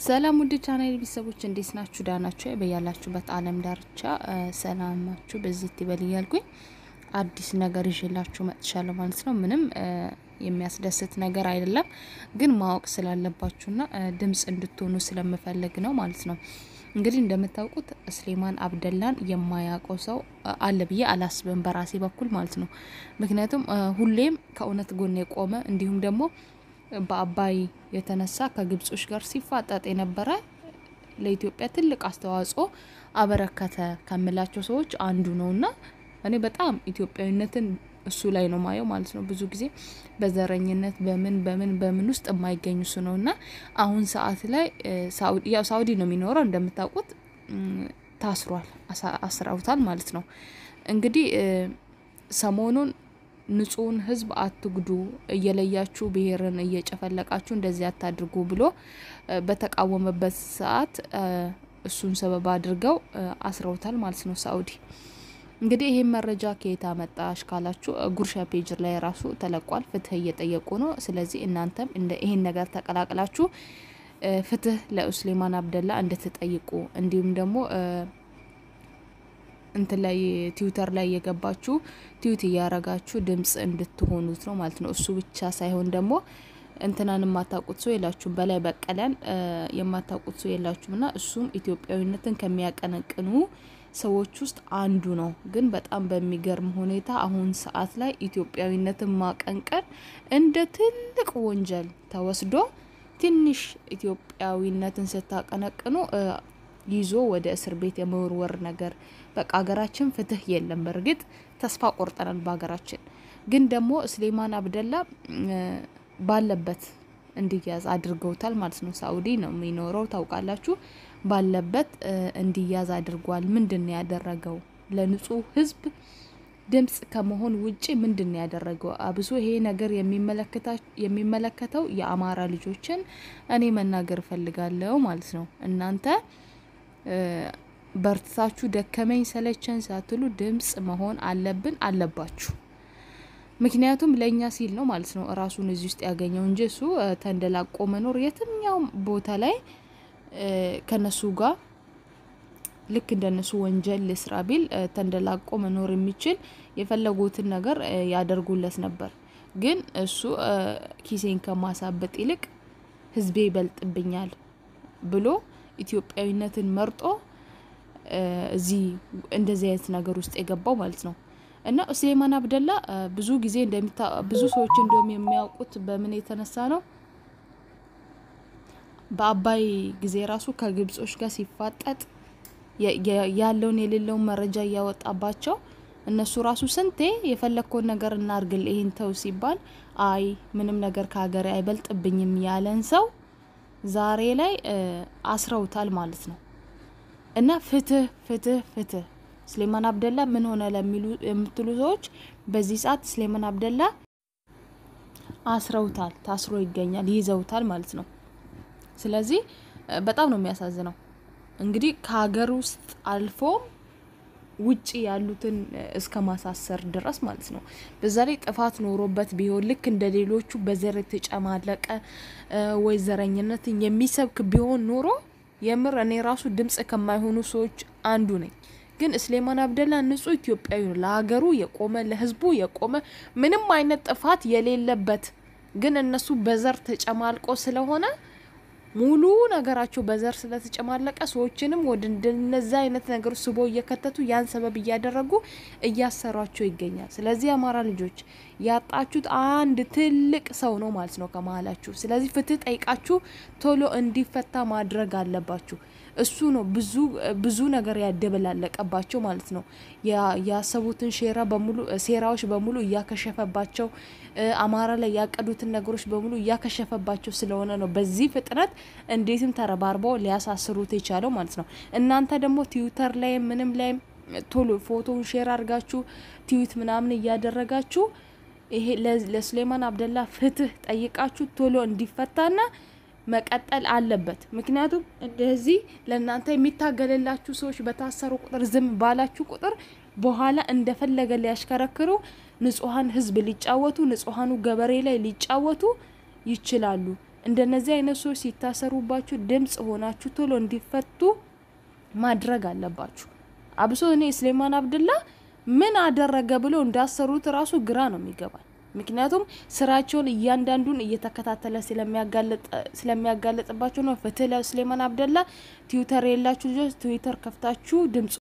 ሰላም ውድ ቻናል ቤተሰቦች እንዴት ናችሁ? ዳናችሁ በያላችሁበት ዓለም ዳርቻ ሰላማችሁ በዚህ ይበል እያልኩኝ አዲስ ነገር ይዤላችሁ መጥቻለሁ ማለት ነው። ምንም የሚያስደስት ነገር አይደለም፣ ግን ማወቅ ስላለባችሁና ድምጽ እንድትሆኑ ስለምፈልግ ነው ማለት ነው። እንግዲህ እንደምታውቁት ስሌማን አብደላን የማያውቀው ሰው አለ ብዬ አላስብም፣ በራሴ በኩል ማለት ነው። ምክንያቱም ሁሌም ከእውነት ጎን የቆመ እንዲሁም ደግሞ በአባይ የተነሳ ከግብጾች ጋር ሲፋጠጥ የነበረ ለኢትዮጵያ ትልቅ አስተዋጽኦ አበረከተ ከምላቸው ሰዎች አንዱ ነውና እኔ በጣም ኢትዮጵያዊነትን እሱ ላይ ነው ማየው ማለት ነው። ብዙ ጊዜ በዘረኝነት በምን በምን በምን ውስጥ የማይገኙ እሱ ነው እና አሁን ሰዓት ላይ ያው ሳውዲ ነው የሚኖረው እንደምታውቁት ታስሯል፣ አስረውታል ማለት ነው። እንግዲህ ሰሞኑን ንጹህን ሕዝብ አትጉዱ፣ እየለያችሁ ብሔርን እየጨፈለቃችሁ እንደዚህ አታድርጉ ብሎ በተቃወመበት ሰዓት እሱን ሰበብ አድርገው አስረውታል ማለት ነው ሳኡዲ። እንግዲህ ይሄን መረጃ ከየት አመጣሽ ካላችሁ ጉርሻ ፔጅ ላይ ራሱ ተለቋል። ፍትህ እየጠየቁ ነው። ስለዚህ እናንተም እንደ ይሄን ነገር ተቀላቅላችሁ ፍትህ ለኡስሌማን አብደላ እንድትጠይቁ እንዲሁም ደግሞ እንትን ላይ ትዊተር ላይ የገባችሁ ትዊት እያረጋችሁ ድምጽ እንድትሆኑት ነው ማለት ነው። እሱ ብቻ ሳይሆን ደግሞ እንትናን የማታውቁት ሰው የላችሁም፣ በላይ በቀለን የማታውቁት ሰው የላችሁም። እና እሱም ኢትዮጵያዊነትን ከሚያቀነቅኑ ሰዎች ውስጥ አንዱ ነው። ግን በጣም በሚገርም ሁኔታ አሁን ሰዓት ላይ ኢትዮጵያዊነትን ማቀንቀን እንደ ትልቅ ወንጀል ተወስዶ ትንሽ ኢትዮጵያዊነትን ስታቀነቅኑ ይዞ ወደ እስር ቤት የመወርወር ነገር በቃ ሀገራችን ፍትህ የለም። በእርግጥ ተስፋ ቆርጠናል በሀገራችን። ግን ደግሞ ስሌማን አብደላ ባለበት እንዲያዝ አድርገውታል ማለት ነው። ሳኡዲ ነው የሚኖረው ታውቃላችሁ። ባለበት እንዲያዝ አድርጓል። ምንድን ነው ያደረገው? ለንጹህ ሕዝብ ድምጽ ከመሆን ውጪ ምንድን ነው ያደረገው? አብሶ ይሄ ነገር የሚመለከተው የአማራ ልጆችን እኔ መናገር እፈልጋለሁ ማለት ነው። እናንተ በርትታችሁ ደከመኝ ሰለቸን ሳትሉ ድምጽ መሆን አለብን አለባችሁ። ምክንያቱም ለእኛ ሲል ነው ማለት ነው እራሱን እዚህ ውስጥ ያገኘው እንጂ እሱ ተንደላቆ መኖር የትኛውም ቦታ ላይ ከነሱ ጋር ልክ እንደነሱ ወንጀል ልስራ ቢል ተንደላቆ መኖር የሚችል የፈለጉትን ነገር ያደርጉለት ነበር። ግን እሱ ኪሴን ከማሳበጥ ይልቅ ህዝቤ ይበልጥብኛል ብሎ ኢትዮጵያዊነትን መርጦ እዚህ እንደዚህ አይነት ነገር ውስጥ የገባው ማለት ነው። እና ስሌማን አብደላ ብዙ ጊዜ እንደሚታ ብዙ ሰዎች እንደውም የሚያውቁት በምን የተነሳ ነው በአባይ ጊዜ ራሱ ከግብጾች ጋር ሲፋጠጥ ያለውን የሌለውን መረጃ እያወጣባቸው እነሱ ራሱ ስንቴ የፈለግከውን ነገር እናርግል ይህን ተው ሲባል አይ ምንም ነገር ከሀገሬ አይበልጥብኝም ያለን ሰው ዛሬ ላይ አስረውታል ማለት ነው። እና ፍትህ ፍትህ ፍትህ ስሌማን አብደላ ምን ሆነ ለሚሉ የምትሉ ሰዎች በዚህ ሰዓት ስሌማን አብደላ አስረውታል፣ ታስሮ ይገኛል፣ ይዘውታል ማለት ነው። ስለዚህ በጣም ነው የሚያሳዝነው። እንግዲህ ከሀገር ውስጥ አልፎ ውጭ ያሉትን እስከ ማሳሰር ድረስ ማለት ነው። በዛ ላይ ጥፋት ኖሮበት ቢሆን ልክ እንደ ሌሎቹ በዘር የተጨማለቀ ወይ ዘረኝነትን የሚሰብክ ቢሆን ኖሮ የምር እኔ ራሱ ድምጽ ከማይሆኑ ሰዎች አንዱ ነኝ። ግን ስሌማን አብደላ ንጹህ ኢትዮጵያዊ ነው። ለሀገሩ የቆመ ለሕዝቡ የቆመ ምንም አይነት ጥፋት የሌለበት ግን እነሱ በዘር ተጨማልቆ ስለሆነ ሙሉ ነገራቸው በዘር ስለተጨማለቀ ሰዎችንም ወደ እንደነዛ አይነት ነገሮች ስቦ እየከተቱ ያን ሰበብ እያደረጉ እያሰሯቸው ይገኛል። ስለዚህ የአማራ ልጆች ያጣችሁት አንድ ትልቅ ሰው ነው ማለት ነው ከመሀላችሁ። ስለዚህ ፍትህ ጠይቃችሁ ቶሎ እንዲፈታ ማድረግ አለባችሁ። እሱ ነው ብዙ ብዙ ነገር ያደበላለቀባቸው ማለት ነው። ያሰቡትን ሴራ በሙሉ ሴራዎች በሙሉ እያከሸፈባቸው አማራ ላይ ያቀዱትን ነገሮች በሙሉ እያከሸፈባቸው ስለሆነ ነው በዚህ ፍጥነት እንዴትም ተረባርበው ሊያሳስሩት የቻለው ማለት ነው። እናንተ ደግሞ ትዊተር ላይ ምንም ላይ ቶሎ ፎቶውን ሼር አድርጋችሁ ትዊት ምናምን እያደረጋችሁ ይሄ ለስሌማን አብደላ ፍትህ ጠይቃችሁ ቶሎ እንዲፈታና መቀጠል አለበት። ምክንያቱም እንደዚህ ለእናንተ የሚታገልላችሁ ሰዎች በታሰሩ ቁጥር ዝም ባላችሁ ቁጥር በኋላ እንደፈለገ ሊያሽከረክሩ ንጹሐን ሕዝብ ሊጫወቱ ንጹሐኑ ገበሬ ላይ ሊጫወቱ ይችላሉ። እንደነዚህ አይነት ሰዎች ሲታሰሩባችሁ ድምጽ ሆናችሁ ቶሎ እንዲፈቱ ማድረግ አለባችሁ። አብሶ እኔ ስሌማን አብድላ ምን አደረገ ብሎ እንዳሰሩት ራሱ ግራ ነው የሚገባል። ምክንያቱም ስራቸውን እያንዳንዱን እየተከታተለ ስለሚያጋለጥባቸው ነው። ፍትህ ለስሌማን አብደላ። ትዊተር የላችሁ ልጆች ትዊተር ከፍታችሁ ድምጽ